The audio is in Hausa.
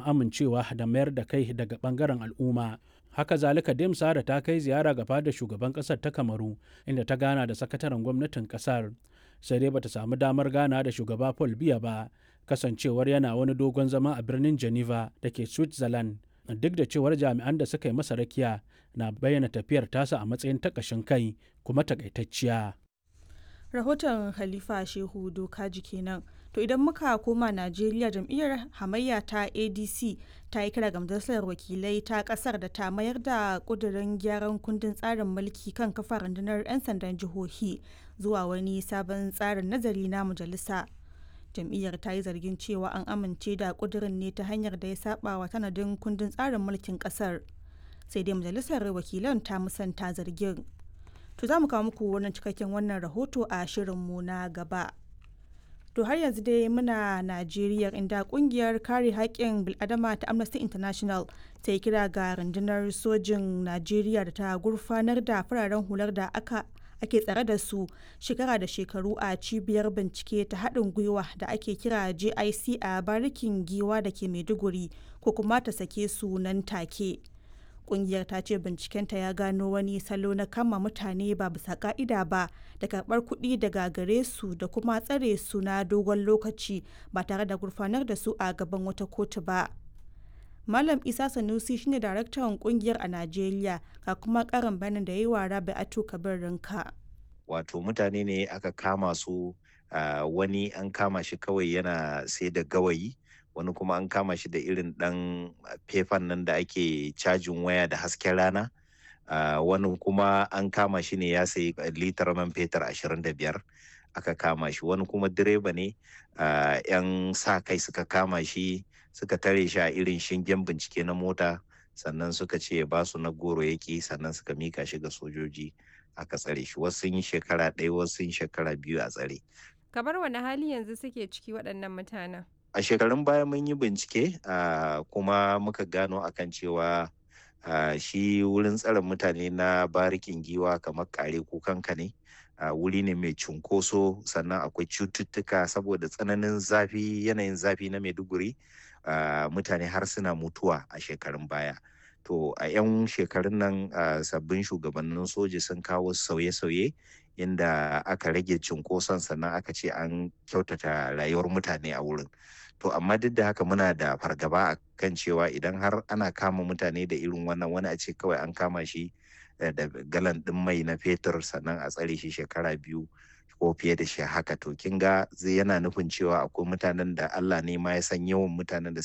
amincewa da mayar da kai daga bangaren al'umma haka zalika dem sara ta kai ziyara gaba da shugaban kasar ta kamaru inda ta gana da sakataren gwamnatin kasar sai dai bata samu damar gana da shugaba paul biya ba kasancewar yana wani dogon zama a birnin geneva da ke switzerland duk da cewar jami'an da suka yi masa rakiya na bayyana tafiyar tasa a matsayin takashin kai kuma takaitacciya rahoton khalifa shehu dokaji kenan to idan muka koma najeriya jam'iyyar hamayya ta adc ta yi kira ga majalisar wakilai ta kasar da ta mayar da kudirin gyaran kundin tsarin mulki kan kafa rundunar 'yan sandan jihohi zuwa wani sabon tsarin nazari na majalisa jam'iyyar ta yi zargin cewa an amince da kudirin ne ta hanyar da ya saba wa tanadin kundin tsarin mulkin kasar sai dai majalisar wakilan ta musanta zargin to za mu kawo muku wannan cikakken wannan rahoto a shirinmu na gaba to har yanzu dai muna najeriya inda kungiyar kare haƙƙin bil'adama ta amnesty international ta yi kira ga rundunar sojin najeriya da ta gurfanar da fararen hular da aka ake tsare da su shekara da shekaru a cibiyar bincike ta haɗin gwiwa da ake kira jic a barikin giwa da ke maiduguri ko kuma ta sake su nan take kungiyar ta ce bincikenta ya gano wani salo na kama mutane ba bisa ka'ida ba da karbar kuɗi daga gare su da kuma tsare su na dogon lokaci ba tare da gurfanar da su a gaban wata kotu ba malam isa sanusi shine daraktan kungiyar a najeriya ga kuma karin bayanin da ya yi wa rabi atu kabir rinka wato mutane ne aka kama su wani an kama shi kawai yana sai da gawayi wani kuma an kama shi da irin ɗan fefan nan da ake cajin waya da hasken rana uh, wani kuma an kama shi ne ya sayi litar man fetur ashirin da biyar aka kama shi wani kuma direba ne uh, yan sa kai suka kama shi suka tare shi a irin shingen bincike na mota sannan suka ce ba su na goro yaki sannan suka mika shi ga sojoji aka tsare shi wasu sun yi shekara ɗaya wasu sun shekara biyu a tsare kamar wani hali yanzu suke ciki waɗannan mutanen a shekarun baya mun yi bincike uh, kuma muka gano akan cewa uh, shi wurin tsare mutane na barikin giwa kamar kare kukanka ne uh, wuri ne mai cunkoso sannan akwai cututtuka saboda tsananin zafi yanayin zafi na maiduguri mutane har suna mutuwa a shekarun baya to a 'yan shekarun nan sabbin shugabannin soji sun kawo sauye-sauye inda aka rage cunkoson sannan aka ce an kyautata rayuwar mutane a wurin to amma duk da haka muna da fargaba a kan cewa idan har ana kama mutane da irin wannan wani a ce kawai an kama shi da galan ɗin mai na fetur sannan a tsare shi shekara biyu ko fiye da shi haka to kin ga zai yana nufin cewa akwai mutanen da Allah ne ma ya san yawan mutanen da